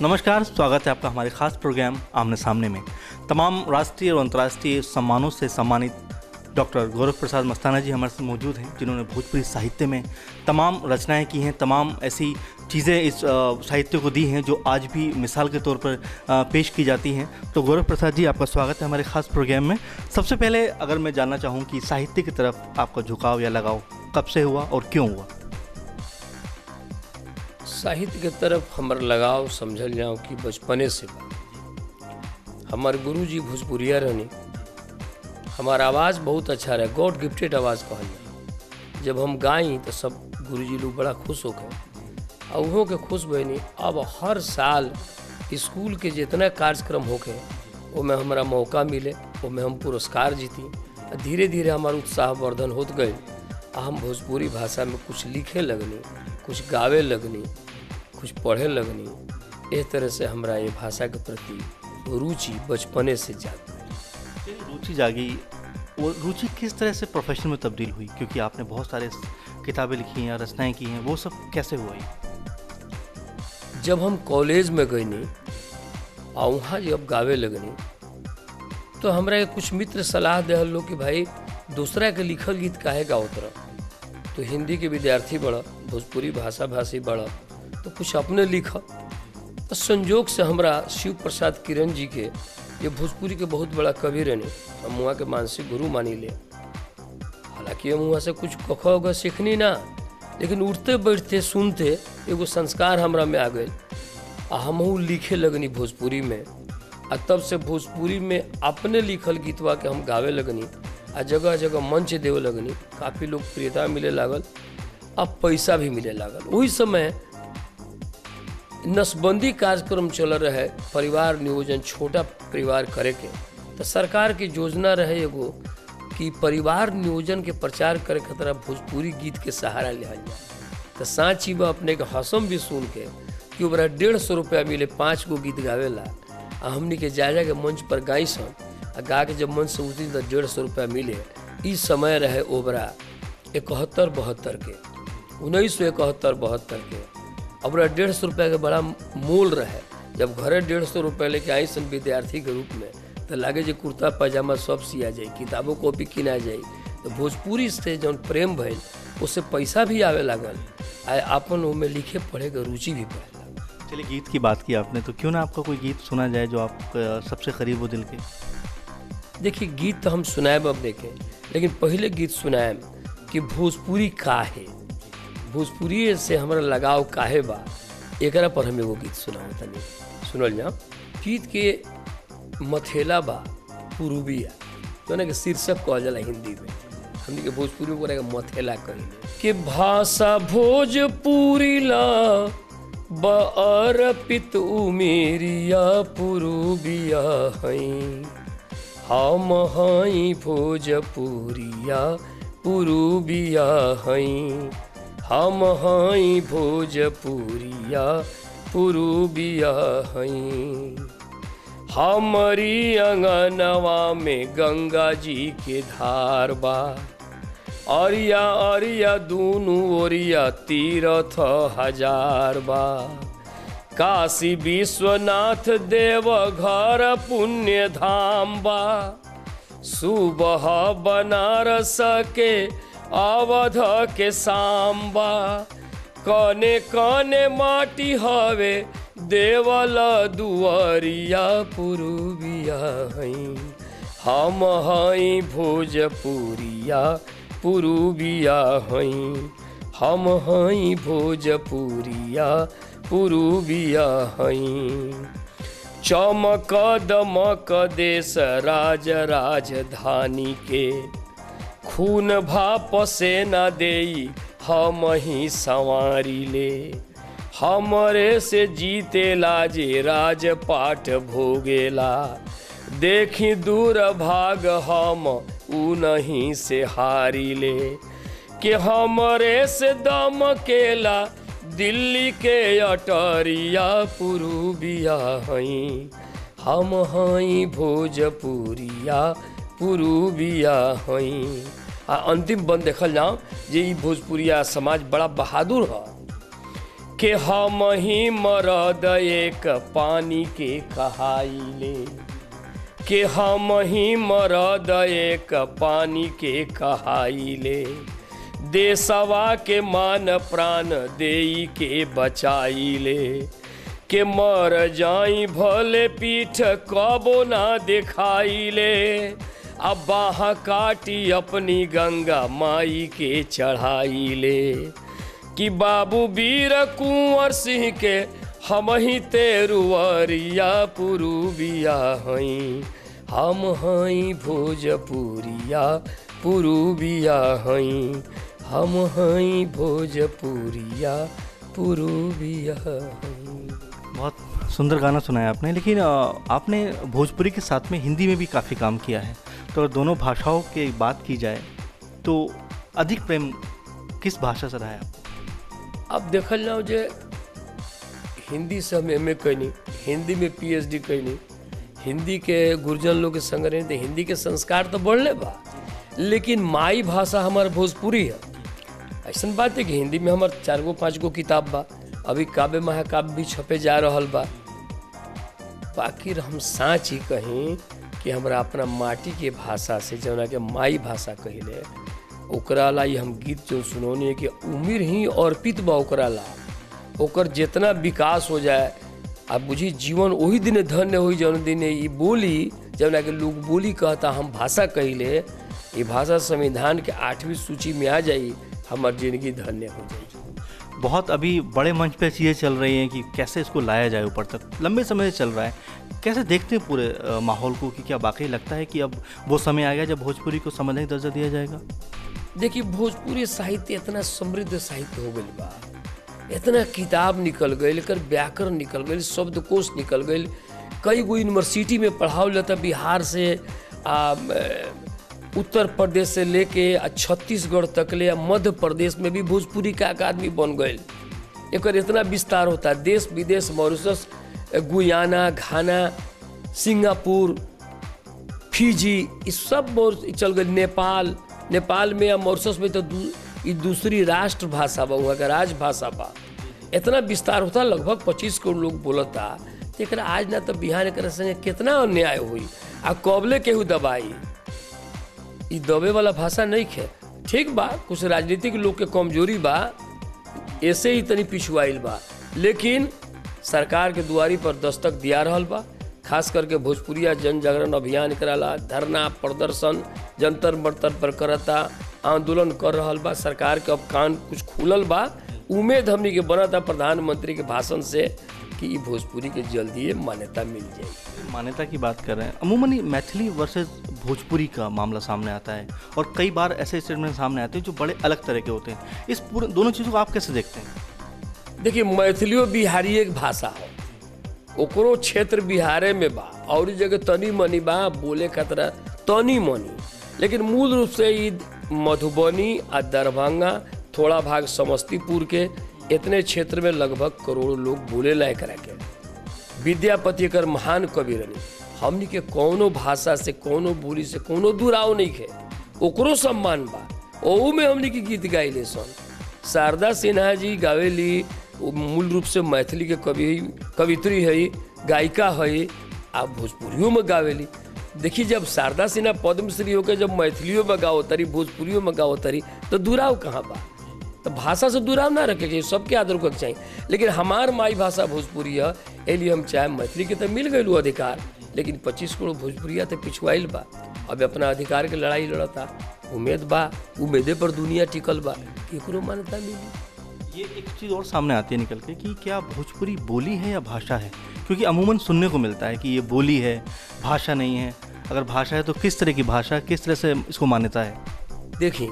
नमस्कार स्वागत है आपका हमारे खास प्रोग्राम आमने सामने में तमाम राष्ट्रीय और अंतर्राष्ट्रीय सम्मानों से सम्मानित डॉक्टर गौरव प्रसाद मस्ताना जी हमारे साथ मौजूद हैं जिन्होंने भोजपुरी साहित्य में तमाम रचनाएं की हैं तमाम ऐसी चीज़ें इस अ, साहित्य को दी हैं जो आज भी मिसाल के तौर पर अ, पेश की जाती हैं तो गौरव प्रसाद जी आपका स्वागत है हमारे खास प्रोग्राम में सबसे पहले अगर मैं जानना चाहूँ कि साहित्य की तरफ आपका झुकाव या लगाव कब से हुआ और क्यों हुआ साहित्य के तरफ हमर लगाव समझल जाऊं कि बचपने से बा हमार गुरुजी भोजपुरिया रहनी हमार आवाज़ बहुत अच्छा रहे गॉड गिफ्टेड आवाज़ कहल जाए जब हम गाई तो सब गुरुजी लोग बड़ा खुश होके और उहों के खुश बनी अब हर साल स्कूल के जितना कार्यक्रम होके ओमे हमरा मौका मिले ओमे हम पुरस्कार जीती आ धीरे धीरे हमार उत्साह वर्धन होत गए आ हम भोजपुरी भाषा में कुछ लिखे लगनी कुछ गावे लगनी कुछ पढ़े लगनी इस तरह से हमरा ये भाषा के प्रति रुचि बचपने से जाग गई रुचि जागी वो रुचि किस तरह से प्रोफेशन में तब्दील हुई क्योंकि आपने बहुत सारे किताबें लिखी हैं रचनाएं की हैं वो सब कैसे हुआ ये? जब हम कॉलेज में गईनी आ वहाँ जब गावे लगनी तो हमरा के कुछ मित्र सलाह दे लोग कि भाई दूसरा के लिखल गीत काहे गाओत रह तो हिंदी के विद्यार्थी बड़ा भोजपुरी भाषा भाषी बड़ा तो कुछ अपने लिख तो संजोग से हमरा शिव प्रसाद किरण जी के ये भोजपुरी के बहुत बड़ा कवि रहने हम वहाँ के मानसिक गुरु मानी ले हालांकि हम वहाँ से कुछ कख उख सीखनी ना लेकिन उठते बैठते सुनते एगो संस्कार हमरा में आ गए आ हमहू लिखे लगनी भोजपुरी में आ तब से भोजपुरी में अपने लिखल गीतवा के हम गावे लगनी आ जगह जगह मंच देवे लगनी काफ़ी लोकप्रियता मिले लागल अब पैसा भी मिले लागल वही समय नसबंदी कार्यक्रम चल रहे परिवार नियोजन छोटा परिवार करे के तो सरकार की योजना रहे एगो कि परिवार नियोजन के प्रचार करे खतरा भोजपुरी गीत के सहारा लिहल जाए तो साँची बा अपने के हसम भी सुन के कि ओकरा डेढ़ सौ रुपया मिले पाँच गो गीत गावेला आ हमनी के जा जा के मंच पर गाई सन आ गा के जब मंच से उतरी तो डेढ़ सौ रुपया मिले ई समय रहे ओबरा इकहत्तर बहत्तर के उन्नीस सौ इकहत्तर बहत्तर के अब डेढ़ सौ रुपया के बड़ा मोल रहे जब घरे डेढ़ सौ रुपया लेके आई सन विद्यार्थी के रूप में तो लागे जे कुर्ता पैजामा सब सिया जाए किताबों कॉपी किना जाए तो भोजपुरी से जौन प्रेम भइल उससे पैसा भी आवे लागल आ अपन ओमे लिखे पढ़े के रुचि भी बढ़े लागल चलिए गीत की बात की आपने तो क्यों ना आपका कोई गीत सुना जाए जो आप अ, सबसे करीब हो दिल के देखिए गीत तो हम सुनाएब अब देखें लेकिन पहले गीत सुनाएब कि भोजपुरी का है भोजपुरी से हमारा लगाव काहे बा एकरा पर हम एगो गीत सुनाओ तनी सुनल जाओ गीत के मथेला बा पुरुबिया तो के शीर्षक कहल जाला हिंदी में हमनी के भोजपुरी में बोले मथेला कहिले कि भाषा भोजपुरी ला बअर्पित उमेरिया पुरुबिया हई हम हई भोजपुरिया पुरुबिया हई हम हई भोजपुरिया पुरुबिया हई हमारी अंगनवा में गंगा जी के धार बा अरिया अरिया दूनु ओरिया तीरथ हजार बा काशी विश्वनाथ देव घर पुण्य धाम बा सुबह बनारस के अवध के सांबा कने कने माटी हवे देवल दुआरिया पुरुबिया हई हम हई भोजपुरिया पुरुबिया हई हम हई भोजपुरिया पुरुबिया हई चमक दमक देश राज राजधानी के खून भाप से न देई हम ही संवारी ले हमरे से जीते लाजे राजपाट भोगेला देखी दूर भाग हम ऊ नहीं से हारी ले कि हमरे से दम केला दिल्ली के अटरिया पुरुबिया हई हम हई भोजपुरिया पुरुबिया हई आ अंतिम बंद देखल जाओ जे ई भोजपुरिया समाज बड़ा बहादुर ह के हम ही मरद एक पानी के कहाइले के हम ही मरद एक पानी के कहाइले देशवा के मान प्राण देई के बचाइले के मर जाई भले पीठ कबो ना दिखाइले अब बाह काटी अपनी गंगा माई के चढ़ाइले कि बाबू वीर कुंवर सिंह के हम ही तेरुवरिया पुरुबिया हई हम हई भोजपुरिया पुरुबिया हई हम हई भोजपुरिया पुरुबिया हई बहुत सुंदर गाना सुनाया आपने लेकिन अ, आपने भोजपुरी के साथ में हिंदी में भी काफ़ी काम किया है तो अगर दोनों भाषाओं की बात की जाए तो अधिक प्रेम किस भाषा से रहा है आपको अब देखल जाओ जे हिंदी से हम एम ए कैनी हिंदी में पीएचडी कैनी हिंदी के गुरजन लोग के संग रहे तो हिंदी के संस्कार तो बढ़ले बा लेकिन माई भाषा हमार भोजपुरी है ऐसा बात है कि हिंदी में हमार चार गो पाँच गो किताब बा अभी काव्य महाकाव्य भी छपे जा रहल बा बाकी हम साँच ही कहीं कि हमरा अपना माटी के भाषा से जौना के माई भाषा कहिले ओकरा ला ही हम गीत जो सुनौनी है कि उम्र ही अर्पित बा ओकरा ला ओकर जितना विकास हो जाए आ बुझी जीवन वही दिन धन्य हुई जौन दिन ई बोली जौना के लोग बोली कहता हम भाषा कहिले ये भाषा संविधान के आठवीं सूची में आ जाई हमार जिंदगी धन्य हो जाई बहुत अभी बड़े मंच पे चीज़ें चल रही हैं कि कैसे इसको लाया जाए ऊपर तक लंबे समय से चल रहा है कैसे देखते हैं पूरे अ, माहौल को कि क्या वाकई लगता है कि अब वो समय आ गया जब भोजपुरी को संवैधानिक दर्जा दिया जाएगा देखिए भोजपुरी साहित्य इतना समृद्ध साहित्य हो गई बा इतना किताब निकल गई एकर व्याकरण निकल गई शब्दकोश निकल गई कई गो यूनिवर्सिटी में पढ़ाओ जाता बिहार से आ, म, उत्तर प्रदेश से लेके आ छत्तीसगढ़ तक ले आ मध्य प्रदेश में भी भोजपुरी का अकादमी बन गई एकर इतना विस्तार होता है देश विदेश Mauritius Guyana Ghana Singapore Fiji ई सब मोर चल गई नेपाल नेपाल में या मॉरिशस में तो दू, ई दूसरी राष्ट्र भाषा बा वहाँ का राजभाषा बा इतना विस्तार होता लगभग पच्चीस करोड़ लोग बोलता तो एकरा आज ना तो बिहार एक संगे कितना अन्याय हुई आ कबले केहू दबाई ई दबे वाला भाषा नहीं खे ठीक बा कुछ राजनीतिक लोग के कमजोरी बा ऐसे ही तनी पिछुआइल बा लेकिन सरकार के दुआरी पर दस्तक दिया रहल बा खास करके भोजपुरिया जन जागरण अभियान कराला धरना प्रदर्शन जंतर मंतर पर करता आंदोलन कर रहल बा सरकार के अब कान कुछ खुलल बा उम्मीद हमनी के बनता प्रधानमंत्री के भाषण से कि ई भोजपुरी के जल्दी मान्यता मिल जाएगी मान्यता की बात कर रहे हैं अमूमन मैथिली वर्सेस भोजपुरी का मामला सामने आता है और कई बार ऐसे स्टेटमेंट सामने आते हैं जो बड़े अलग तरह के होते हैं इस पूरे दोनों चीज़ों को आप कैसे देखते हैं देखिए मैथिलियो बिहारी एक भाषा हो ओकरो क्षेत्र बिहारे में बा और ई जगह तनी मनी बा बोले खतरा तनी मनी लेकिन मूल रूप से ई मधुबनी आ दरभंगा थोड़ा भाग समस्तीपुर के इतने क्षेत्र में लगभग करोड़ों लोग बोले लायक के विद्यापति एकर महान कवि रनी हमनी के कौनो भाषा से कौनो बोली से कौनो दुराव नहीं खे ओकरो सम्मान बा ओहू में हमनी के गीत गाइले सन शारदा सिन्हा जी गावेली वो मूल रूप से मैथिली के कवि कवित्री है गायिका है आ भोजपुरियों में गावेली देखिए जब शारदा सिन्हा पद्मश्री होकर जब मैथिलियों में गाओ तरी भोजपुरियों में गाओ तरी तो दुराव कहाँ बा तो भाषा से दुराव ना रखे के सबके आदर रखे चाहिए लेकिन हमार माई भाषा भोजपुरी है एलिए हम चाहे मैथिली के तो मिल गई अधिकार लेकिन पच्चीस करोड़ भोजपुरिया तो पिछुआइल बा अब अपना अधिकार के लड़ाई लड़ता उम्मीद बा उम्मीदे पर दुनिया टिकल बा केकरो मान्यता मिली ये एक चीज़ और सामने आती है निकल के कि क्या भोजपुरी बोली है या भाषा है क्योंकि अमूमन सुनने को मिलता है कि ये बोली है भाषा नहीं है अगर भाषा है तो किस तरह की भाषा किस तरह से इसको मान्यता है देखिए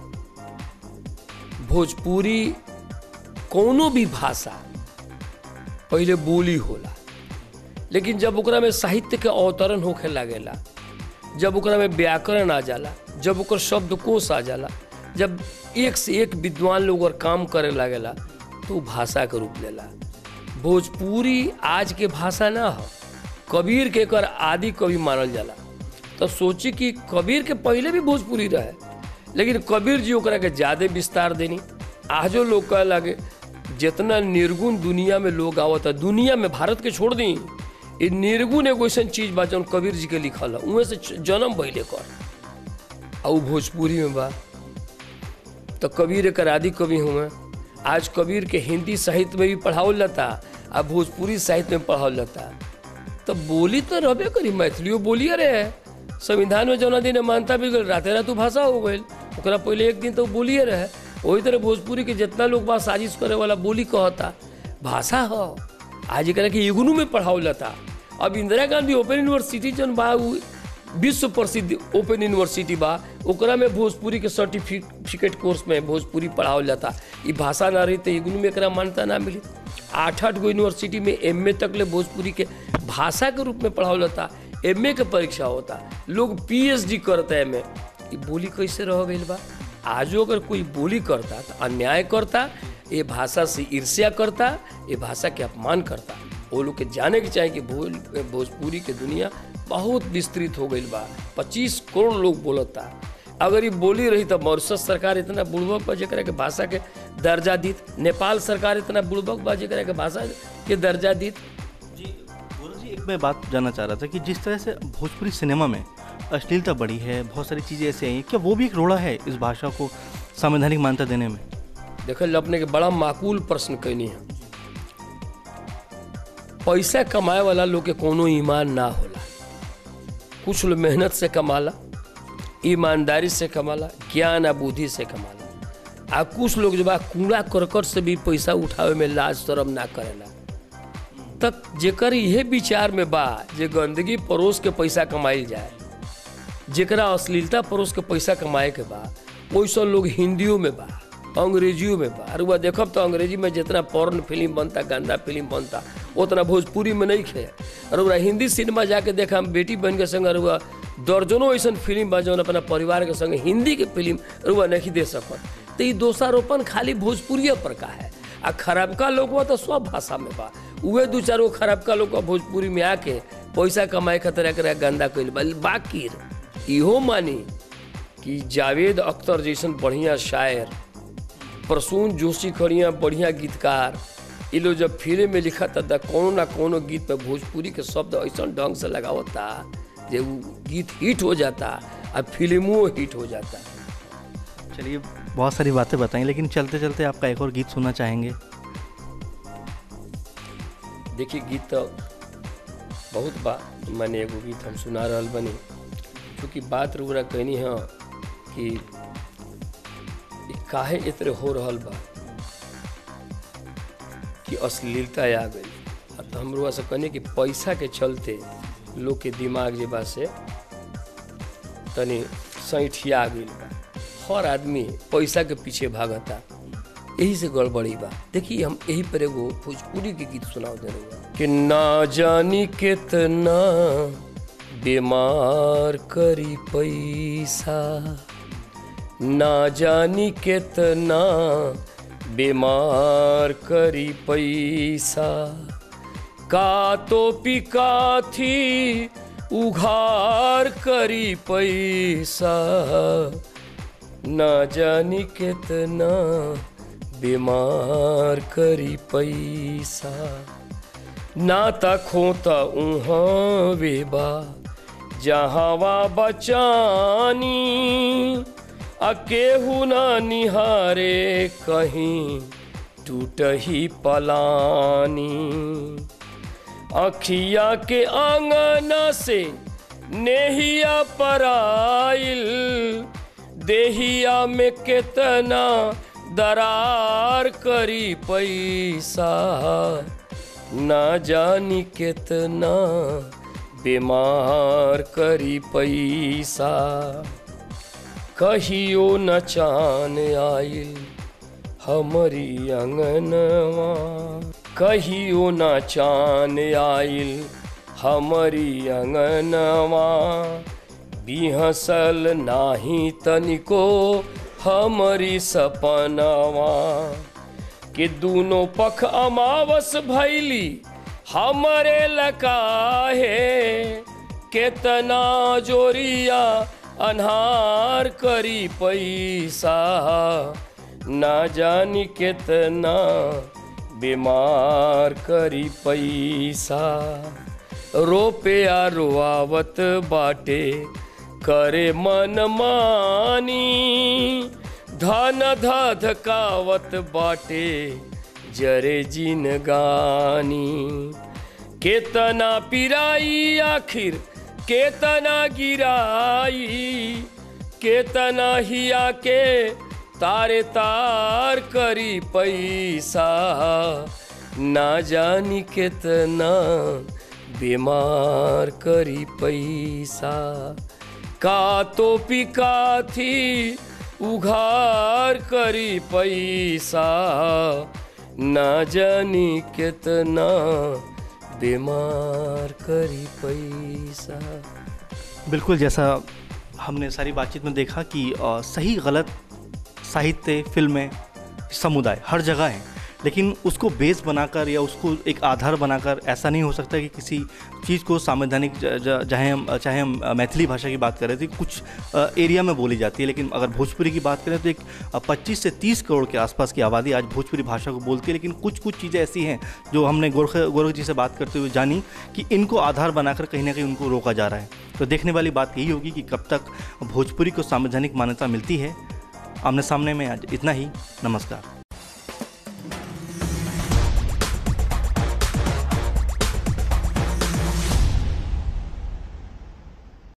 भोजपुरी कोनो भी भाषा पहले बोली होला लेकिन जब ओकरा में साहित्य के अवतरण होखे लागेला जब ओकरा में व्याकरण आ जाला जब ओकर शब्दकोश आ जाला जब एक से एक विद्वान लोग और काम करे लागेला तो उ भाषा के रूप लेला भोजपुरी आज के भाषा ना हो कबीर के एकर आदि कवि मानल जाला तो सोची कि कबीर के पहले भी भोजपुरी रहे लेकिन कबीर जी ओकरा के ज्यादा विस्तार देनी आजो लोग कहे लगे जितना निर्गुण दुनिया में लोग आवता दुनिया में भारत के छोड़ दी ये निर्गुण एगो ऐसा चीज बा जौन कबीर जी के लिखल है उहे से च- जन्म भइले कर आ उ भोजपुरी में बा तो कबीर एकर आदि कवि हुए आज कबीर के हिंदी साहित्य में भी पढ़ावल जाता आ भोजपुरी साहित्य में पढ़ावल जाता तो बोली तो रहबे करी मैथिलियो बोलिए रहे संविधान में जौना दिन मानता भी गल राते रात उ भाषा हो गई ओकरा पहले एक दिन तो बोलिए रहे वही तरह भोजपुरी के जितना लोग बा साजिश करे वाला बोली कहता भाषा हो आज एकरा के इग्नू में पढ़ावल जाता अब इंदिरा गांधी ओपन यूनिवर्सिटी जौन बा उ विश्व प्रसिद्ध ओपन यूनिवर्सिटी बा ओकरा में भोजपुरी के सर्टिफिकेट कोर्स में भोजपुरी पढ़ावल जाता ई भाषा ना रही तो इग्नू में एकरा मान्यता ना मिली आठ आठ गो यूनिवर्सिटी में एम तक ले भोजपुरी के भाषा के रूप में पढ़ावल जाता एम के परीक्षा होता लोग पीएचडी करता है में ई बोली कैसे रह गई बा आजो अगर कोई बोली करता तो अन्याय करता ये भाषा से ईर्ष्या करता ये भाषा के अपमान करता वो लोग के जाने के चाहे कि भोज भोजपुरी के दुनिया बहुत विस्तृत हो गई बा पच्चीस करोड़ लोग बोलता अगर ये बोली रही तो मॉरिशस सरकार इतना बुड़बक बा जरा के भाषा के दर्जा दीत नेपाल सरकार इतना बुड़बक बा जरा के भाषा के दर्जा दीत जी गुरु जी एक मैं बात जानना चाह रहा था कि जिस तरह से भोजपुरी सिनेमा में अश्लीलता बढ़ी है बहुत सारी चीज़ें ऐसे आई हैं क्या वो भी एक रोड़ा है इस भाषा को संवैधानिक मान्यता देने में देखल अपने के बड़ा माकूल प्रश्न कैनी है पैसा कमाए वाला लोग के कोनो ईमान ना होला कुछ लोग मेहनत से कमाला ईमानदारी से कमाला ज्ञान आ बुद्धि से कमाला आ कुछ लोग जो बा कूड़ा करकट से भी पैसा उठावे में लाज शरम ना करेला तक जेकर इहे विचार में बा जे गंदगी परोस के पैसा कमाइल जाए जेकरा अश्लीलता परोस के पैसा कमाए के बा वैसा लोग हिंदियों में बा अंग्रेजियों में बा अरे देखब तो अंग्रेजी में जितना पॉर्न फिल्म बनता गंदा फिल्म बनता उतना भोजपुरी में नहीं खे अरे हिंदी सिनेमा जाके देखा हम बेटी बहन के संग अरुआ दर्जनों ऐसा फिल्म बा जौन अपना परिवार के संग हिंदी के फिल्म अरुआ नहीं दे सकत तो ये दोषारोपण खाली भोजपुरिया पर का है आ खराबका लोग बा तो सब भाषा में बा उहे दू चार गो खराबका लोग भोजपुरी में आके पैसा कमाए खातिर एकरा गंदा कैल बा बाकी इहो मानी कि जावेद अख्तर जैसन बढ़िया शायर प्रसून जोशी खड़िया बढ़िया गीतकार ये लोग जब फिल्म में लिखा था तो कोनो ना कोनो गीत पे भोजपुरी के शब्द ऐसा ढंग से लगावता जे वो गीत हिट हो जाता और फिल्मों हिट हो जाता चलिए बहुत सारी बातें बताई लेकिन चलते चलते आपका एक और गीत सुनना चाहेंगे देखिए गीत तो बहुत बा मैंने एगो गीत हम सुना रहल बनी क्योंकि बात रुगरा कहनी है कि ई काहे इतरे हो रहल बा कि अश्लीलता आ गई आ तो हम से कहनी कि पैसा के चलते लोग के दिमाग जे बा से तनी सैठिया गई बा हर आदमी पैसा के पीछे भागता यही से गड़बड़ी बा देखिए हम यही पर एगो भोजपुरी के गीत सुनाओ दे रहे कि ना जानी कितना बीमार करी पैसा ना जानी कितना बीमार करी पैसा का तो पिका थी उघार करी पैसा ना जानी कितना बीमार करी पैसा नाता खोता उहाँ वेबा जहाँवा बचानी अकेहू ना निहारे कहीं टूटही पलानी अखिया के आंगना से नेहिया पराइल देहिया में कितना दरार करी पैसा ना जानी कितना बीमार करी पैसा कहियो न चान आइल हमारी अंगनवा कहियो न चान आइल हमारी अंगनवा बिहसल नाही तनिको हमारी सपनवा कि दोनों पख अमावस भैली हमरे लकाहे केतना जोरिया अन्हार करी पैसा ना जानी कितना बीमार करी पैसा रोपया रोआवत बाटे करे मन मानी धन धधकावत बाटे जरे जिन गानी केतना पिराई आखिर केतना गिराई केतना हिया के तारे तार करी पैसा ना जानी केतना बीमार करी पैसा का तो पिका थी उघार करी पैसा ना जानी कितना बीमार करी पैसा बिल्कुल जैसा हमने सारी बातचीत में देखा कि अ, सही गलत साहित्य फिल्में समुदाय हर जगह है लेकिन उसको बेस बनाकर या उसको एक आधार बनाकर ऐसा नहीं हो सकता कि किसी चीज़ को संवैधानिक ज- ज- चाहे हम चाहे हम अ, मैथिली भाषा की बात करें तो कुछ अ, एरिया में बोली जाती है लेकिन अगर भोजपुरी की बात करें तो एक अ, 25 से 30 करोड़ के आसपास की आबादी आज भोजपुरी भाषा को बोलती है लेकिन कुछ कुछ चीज़ें ऐसी हैं जो हमने गोरख गोरख जी से बात करते हुए जानी कि इनको आधार बनाकर कहीं ना कहीं उनको रोका जा रहा है तो देखने वाली बात यही होगी कि कब तक भोजपुरी को संवैधानिक मान्यता मिलती है आमने सामने में आज इतना ही नमस्कार